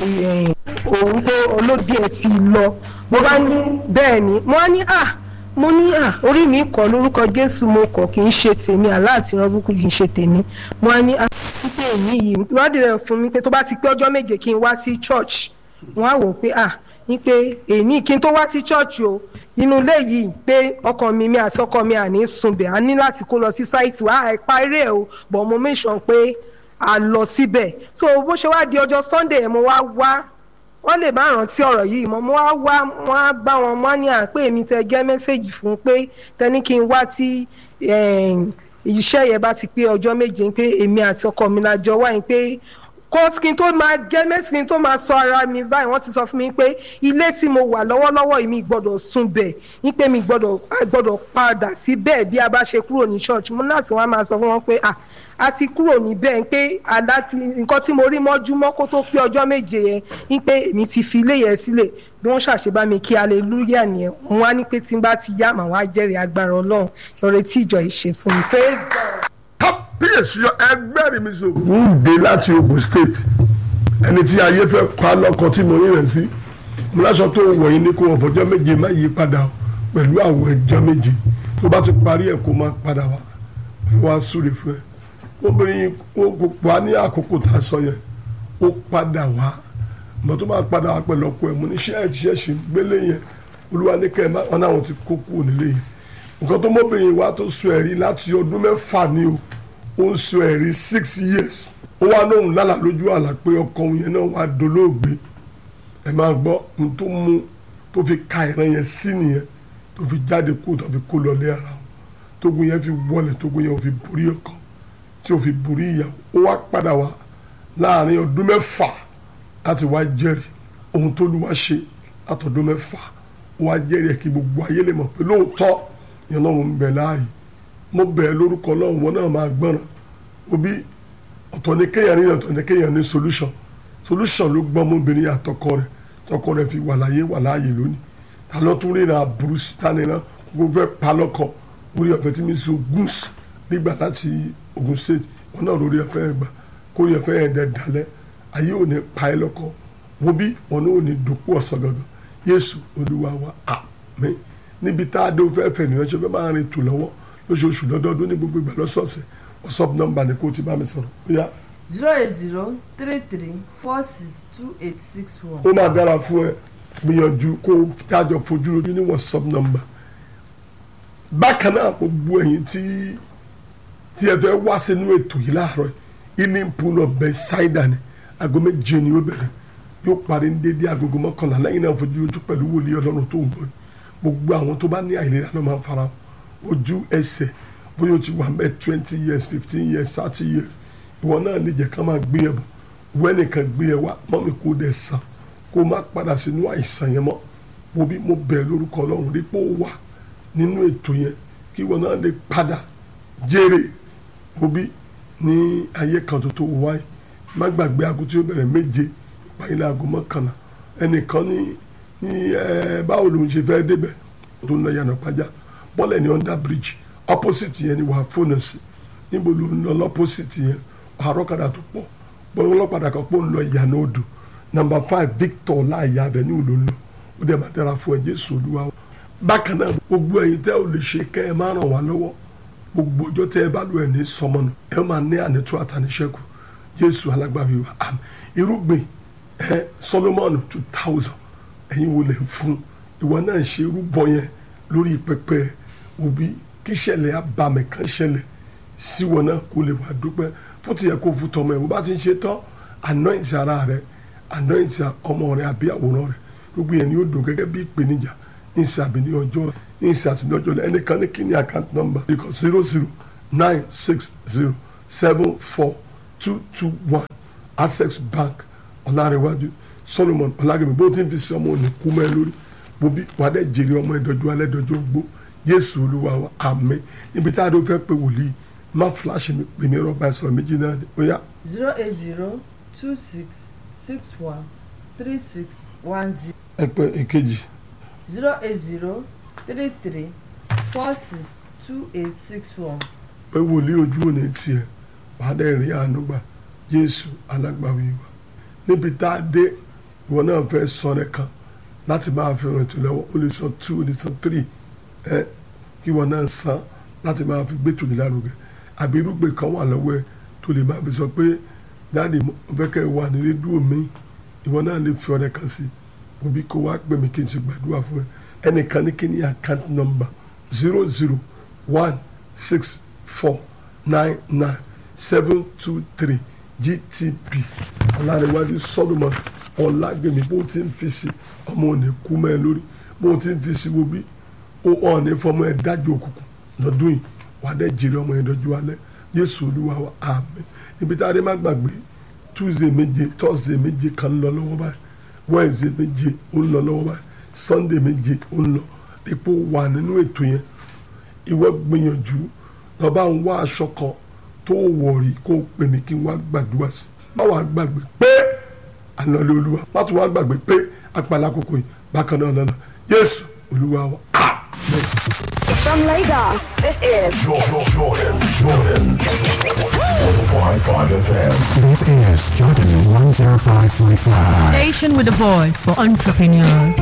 òun tó olóde ẹ̀ sí lọ mo bá ní bẹ́ẹ̀ ni mo á ní à mo ní à orí mi kọ lórúkọ jésù mo kọ kì í ṣe tèmi àlá àti ìrọ́bùkù kì í ṣe tèmi mo á ní à pípé èmi yìí ìwádìí rẹ̀ fún mi pé tó bá ti pé ọjọ́ méje kí n wá sí church wọ́n á wò pé à ní pé èmi kí n tó wá sí church o inú ilé yìí pé ọkọ mi mi àti ọkọ mi àní sunbẹ̀ á ní láti kó lọ sí sáìtì wa àìpa eré ẹ̀ o but mo make sure pé a lọ síbẹ̀ so bó ṣe wá di ọjọ́ sunday yẹn mo wá wá wọ́n lè bá rántí ọ̀rọ̀ yìí mọ́ mo wá wá wọ́n á bá wọn mọ́ ní à pé èmi tẹ gẹ́ mẹ́sẹ̀gì fún pé tẹni kí n wá tí iṣẹ́ yẹn bá ti pé ọjọ́ méje pé èmi àti ọkọ mi la jọ wáyé pé kó kí n tó máa gẹ́ mẹ́sì kí n tó máa sọ ara mi báyìí wọ́n ti sọ fún mi pé ilé tí mo wà lọ́wọ́lọ́wọ́ yìí mi gbọ́dọ̀ sùn bẹ̀ ní pé mi gbọ́dọ̀ gbọ́dọ̀ padà sí bẹ́ẹ̀ bí a bá ṣe kúrò ní church mo náà tí wọ́n á máa sọ fún wọn pé ah a ti kúrò níbẹ̀ pé àdá ti nǹkan tí mo rí mọ́júmọ́ kó tó pé ọjọ́ méje yẹn ní pé èmi ti fi ilé yẹn sílẹ̀ bí wọ́n ṣàṣebá mi kí aleluya nìyẹn wọn á ní pé tí n bá ti yá màá wá jẹ́rìí agbára ọlọ́run lọ́rẹ́ tí ìjọ yìí ṣe fún mi. praise God kábíyèsí ẹgbẹ́ rẹ̀ mi sọ. ń dé láti Ogun State ẹni tí ayé fẹ́ pa lọ́kọ tí mo rí rẹ̀ sí mo láṣọ tó wọ̀ yín ní kó wọ́n fọjọ́ méje má yí padà pẹ̀lú àwọ̀ ẹjọ́ méje tó bá ti parí ẹ̀ kó má padà wá fi wá súre fún ẹ obìnrin ó pa ní àkókò tá a sọ yẹn ó padà wá mọ tó máa padà wá pẹ̀lú ọkọ ẹ̀ mo ní ṣẹ́ẹ̀tì ṣẹ́ẹ̀ṣì gbélé yẹn olúwa ní kẹ́ ẹ̀ wọn náà ti kó kúrò nílé yẹn nǹkan tó mọ́bìnrin wa tó sọ ẹ̀rí láti ọdún mẹ́fà ni o ó ń sọ ẹ̀rí six years ó wá lóhùn lálàá lójú àlá pé ọkọ òun yẹn náà wá dolóògbé ẹ máa gbọ́ ohun tó mú tó fi ka ìran yẹn sí nìyẹn tó fi jáde kó tó fi kó lọlé ara wọn tógun yẹn fi wọlé tógun yẹn ò fi borí ọkọ tí ò fi borí ìyàwó ó wá padà wá láàrin ọdún mẹ́fà láti wá jẹ́rìí ohun tó lù wá ṣe látọdún mẹ́fà ó wá jẹ́rìí ẹ̀ kí gbogbo ayé lè mọ̀ pé lóòótọ́ yẹn lọ́run ń bẹ láàyè mo bẹ̀ ẹ́ lórúkọ ọlọ́run wọn náà máa gbọ́ràn òbí ọ̀tọ̀ ní kéèyàn ní ọ̀tọ̀ ní kéèyàn ní solution solution ló gbọ́ ọmọbìnrin àtọkọ rẹ̀ tọkọ rẹ̀ fi wà láyé wà láàyè lónìí ta ló tún ríra aburú sítáni náà kó fẹ́ pa lọ́kọ orí ọ̀fẹ́ tí mi sọ gúús nígbà láti Ogun State wọn náà lórí ọ̀fẹ́ gbà kórè ọ̀fẹ́ yẹn dẹ̀ dalẹ̀ ayé ò ní pa ẹ́ lọ́kọ wo bí wọn náà ò ní dòpò ọ̀sán gangan Jésù Olúwa wa àmín níbi tá a dé fẹ́ fẹ́ nìyẹn ṣe fẹ́ máa rìn tù lọ́wọ́ lóṣooṣù lọ́dọọdún ní gbogbo ìgbà lọ́sọ̀ọ̀sẹ̀ whatsapp number ni kò ti bá mi sọ̀rọ̀ bóyá. zero eight zero three three four six two eight six one. ó máa dára fún ẹ gbìyànjú kó tájọ fojú lójú ní whatsapp number. bákan náà gbogbo ẹ̀yin tí tí ẹ fẹ́ wá sínú ètò yìí láàárọ̀ healing pool of Bethesda ni aago méje ni ó bẹ̀rẹ̀ yóò parí ní dédé agogo mọ́kànlá lẹ́yìn náà fojú lójú pẹ̀lú wòlíì ọlọ́run tó ń bọ̀ gbogbo àwọn tó bá ní àìlera náà máa ń fara ojú ẹsẹ̀ bóyá o ti wà mẹ́ twenty years fifteen years thirty years ìwọ náà lè jẹ́ ká máa gbé ẹ bọ̀ wẹ́nìkan gbé ẹ wá mọ́mí kó dẹ̀ sàn kó má padà sínú àìsàn yẹn mọ́ wo bí mo bẹ̀ lórúkọ ọlọ́run dípò wà nínú ètò yẹn kí ìwọ náà lè padà jèrè wo bí ní ayé kan tó tó wáyé má gbàgbé aago tí ó bẹ̀rẹ̀ méje ìpàdé aago mọ́kànlá ẹnìkan ní ní ẹ báwo lòun ṣe fẹ́ débẹ̀ tó ń lọ yànnà pàjá bọ́ọ̀lù ní under bridge opposite yẹn ni wàá fóònù sí níbo ló ń lọ lọ́pọ̀sìtì yẹn àrọ́kadà tó pọ̀ bọ́ọ̀lù ọlọ́padà kan pọ̀ ń lọ ìyànà odò number five Victor láàyè avenue ló ń lọ ó dẹ̀ máa dára fún ẹ Jésù Olúwa bákan náà gbogbo ẹ̀yin tẹ́ ò lè ṣe kẹ́ ẹ máa ràn wá lọ́wọ́ gbogbo ọjọ́ tẹ́ ẹ bá lò ẹ̀ ní sọmọnù ẹ máa ní ànító àtàníṣẹ́kù Jésù alágbàwí wa àmín irúgbìn ẹ Solomon two thousand ẹ̀yin wo lè fún ìwọ náà ṣe irúbọ yẹn lórí pẹpẹ òbí kí ṣẹlẹ̀ abàmì kan ṣẹlẹ̀ síwọ náà kó lè wà dúpẹ́ fún tìyẹ kó fún tọmọ ẹ wọ́n bá ti ń ṣe tán anoint ara rẹ anoint ọmọ rẹ àbí àwòrán rẹ gbogbo yẹn ni ó dùn gẹ́gẹ́ bí ìpèníjà ní ìsìn àbí ní ọjọ́ ní ìsìn àti ní ọjọ́ ẹnìkan ní kíní account number ikọ̀ zero zero nine six zero seven four two two one access bank ọ̀làrẹ̀wájú solomon ọ̀làgẹ̀mí bó ti ń fi sí ọmọ òní kú mẹ́ lórí bobi wà á dẹ̀ jèrè ọmọ ìdọ́jú alẹ́ dọ́jú gbó jésù olúwa wa àmín níbi tá a dó fẹ́ pé wòlíì má fúláṣí mi pè mí rọ́bà ẹ̀sọ́ méjì náà ni ó yá. zero eight zero two six six one three six one zero ẹ pé èkejì zero eight zero three three four six two eight six one. pé wòlíì ojú òní tiẹ̀ wà á dẹ̀ rí àánú gbà jésù alágbàwí wa níbi tá a dé ìwọ náà fẹ́ sọ rẹ kan láti máa fi rìn tó lọ́wọ́ o lè san two o lè san three ẹ kí ìwọ náà san láti máa fi gbé tòyìn lárugẹ àbí irúgbìn kan wà lọ́wọ́ ẹ tó lè máa fi sọ pé dáàdi mo fẹ́ kẹ́ ẹ wà ní rédíò mi ìwọ náà lè fi ọ̀rẹ́ kan sí òbí kó wá pè mí kí n ṣe gbàdúrà fún ẹ ẹnìkan ní kí ni account number zero zero one six four nine nine seven two three gtp ọ̀làníwájú solomon ọ̀làgbèmí bó ti ń fi sí ọmọ òní kú mẹ́ ẹ lórí bó ti ń fi sí wo bí ó ọ̀ọ́ni fọmọ ẹ dájú òkùnkùn lọ́dún yìí wà á dẹ́ jèrè ọmọ yẹn dọ́jú alẹ́ yéṣu olúwa wa àmín ibi tá a dé má gbàgbé tuesday méje thursday méje kan ń lọ lọ́wọ́ báyìí wednesday méje ó ń lọ lọ́wọ́ báyìí sunday méje ó ń lọ ipò wà nínú ètò yẹn ìwọ gbìyànjú lọ́ba ń wá aṣọ kan tó wọ̀ rí kó o pè mí kí n wá gbàdúrà sí má wàá gbàgbé pé àlọ́lé olúwa má tún wá gbàgbé pé apàlà àkókò yìí bákan náà lọ́nà yéṣu olúwa wa àmín. From Lagos, this is Jordan, Jordan, Jordan. 105.5 FM. This is Jordan 105.5. Station with a voice for entrepreneurs.